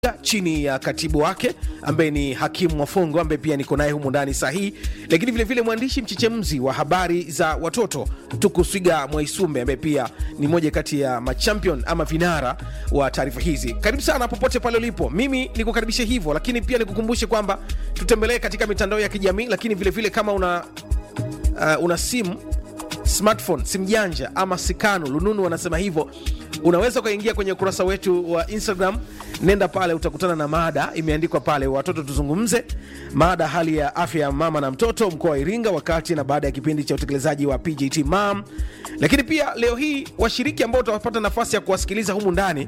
chini ya katibu wake ambaye ni hakimu Mwafongo ambaye pia niko naye humu ndani sahihi, lakini vilevile mwandishi mchechemzi wa habari za watoto Tukuswiga Mwaisumbe ambaye pia ni moja kati ya machampion ama vinara wa taarifa hizi. Karibu sana popote pale ulipo, mimi nikukaribishe hivyo, lakini pia nikukumbushe kwamba tutembelee katika mitandao ya kijamii, lakini vilevile vile kama una, uh, una simu smartphone simu janja ama sikanu lununu wanasema hivyo unaweza ukaingia kwenye ukurasa wetu wa instagram nenda pale utakutana na mada imeandikwa pale watoto tuzungumze mada hali ya afya ya mama na mtoto mkoa wa iringa wakati na baada ya kipindi cha utekelezaji wa pjt mam lakini pia leo hii washiriki ambao utapata nafasi ya kuwasikiliza humu ndani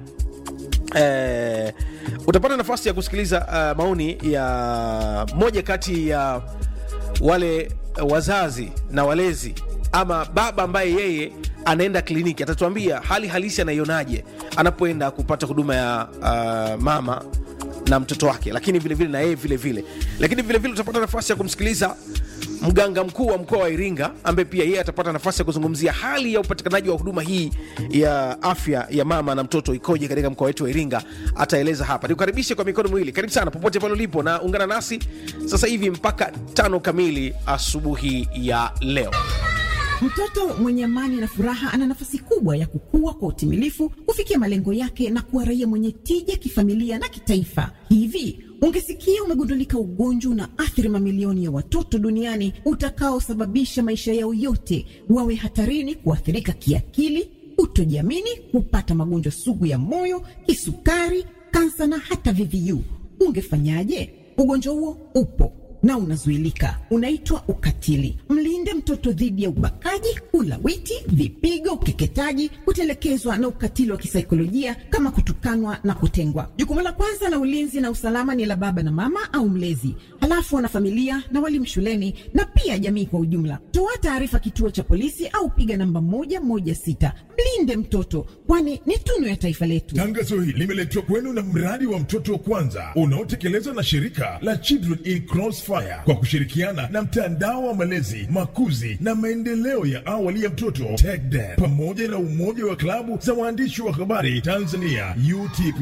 eh, utapata nafasi ya kusikiliza uh, maoni ya moja kati ya wale wazazi na walezi ama baba ambaye yeye anaenda kliniki atatuambia hali halisi anaionaje anapoenda kupata huduma ya uh, mama na mtoto wake lakini vilevile na yeye vilevile lakini vilevile utapata nafasi ya kumsikiliza mganga mkuu wa mkoa wa iringa ambaye pia yeye atapata nafasi ya kuzungumzia hali ya upatikanaji wa huduma hii ya afya ya mama na mtoto ikoje katika mkoa wetu wa iringa ataeleza hapa nikukaribishe kwa mikono miwili karibu sana popote pale ulipo na ungana nasi sasa hivi mpaka tano kamili asubuhi ya leo Mtoto mwenye amani na furaha ana nafasi kubwa ya kukua kwa utimilifu, kufikia malengo yake na kuwa raia mwenye tija kifamilia na kitaifa. Hivi ungesikia umegundulika ugonjwa una athiri mamilioni ya watoto duniani utakaosababisha maisha yao yote wawe hatarini kuathirika kiakili, kutojiamini, kupata magonjwa sugu ya moyo, kisukari, kansa na hata VVU, ungefanyaje? Ugonjwa huo upo na unazuilika, unaitwa ukatili. Mlinde mtoto dhidi ya ubakaji, ulawiti, vipigo, ukeketaji, kutelekezwa na ukatili wa kisaikolojia kama kutukanwa na kutengwa. Jukumu la kwanza la ulinzi na usalama ni la baba na mama au mlezi, halafu wanafamilia na walimu shuleni na pia jamii kwa ujumla. Toa taarifa kituo cha polisi au piga namba moja moja sita. Mlinde mtoto, kwani ni tunu ya taifa letu. Tangazo hili limeletwa kwenu na mradi wa mtoto wa kwanza unaotekelezwa na shirika la Children in Crossfire kwa kushirikiana na mtandao wa malezi, makuzi na maendeleo ya awali ya mtoto TECDEM pamoja na umoja wa klabu za waandishi wa habari Tanzania UTP.